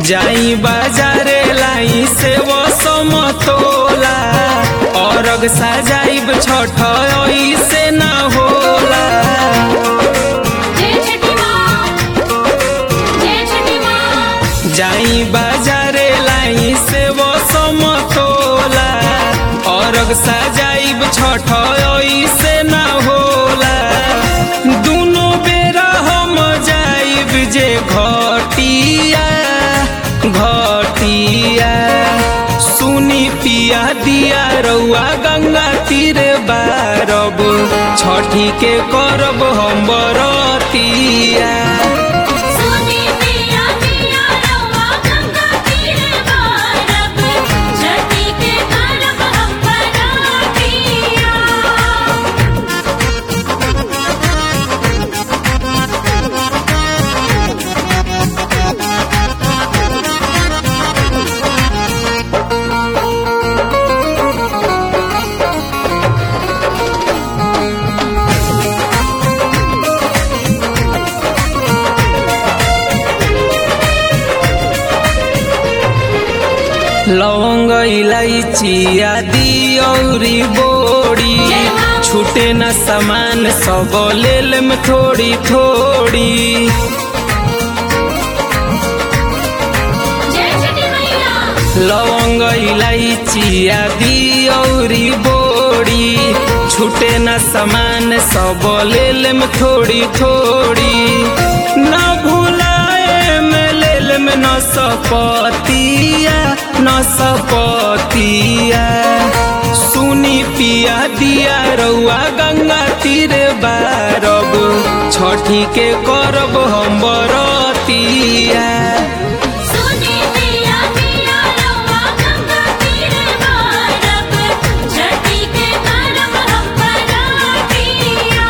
जाई बाजारे लाई से वो समतोला औरग सजाइब छठ से ना होला जय छठी माँ जय छठी माँ जाई बाजारे लाई से वो समतोला औरग सजाइब छठ से ना होला दुनो बेरा हम जाइब जे घटिया घटिया सुनी पिया दिया रउआ गंगा तीर बारब छठी के करब हम बरतिया सुनी पिया पिया रवा गंगा तीर बारब छठी के करब हम बरातिया लौंग इलायची आदि औरी बोड़ी छूटे न सामान सब लेल में थोड़ी थोड़ी जय छठी मैया लौंग इलायची आदि औरी बोड़ी छूटे न सामान सब लेल में थोड़ी थोड़ी न भुलाए में लेल में न सपतिया न सपतिया सुनी पिया दिया रउआ गंगा तीर बारब छठी के करब हम बरतिया सुनी पिया पिया रवा गंगा तीर बारब छठी के करब हम बरातिया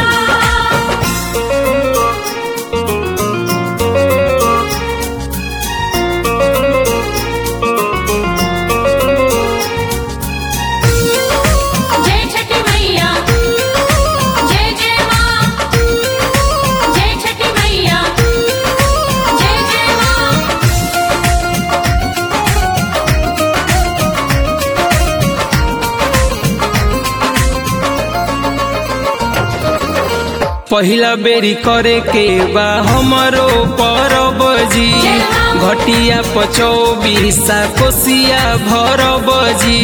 जय छठी मैया जय जय माँ जय छठी मैया जय जय माँ पहिला बेरी करे के बा हमरो परब जी घटिया पचौबीसा कोसिया भरब जी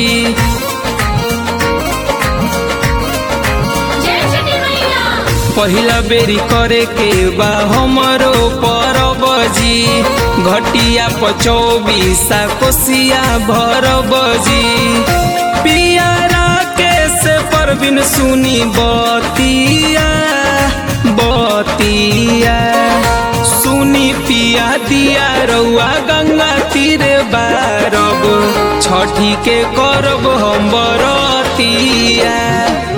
जय छठी मैया पहिला बेरी करे के बा हमरो परब जी घटिया पचौबीसा कोसिया भरब जी पियारा के से परबिन सुनी बतिया बतिया सुनी पिया दिया रउआ गंगा तीर बारब छठी के करब हम बरतिया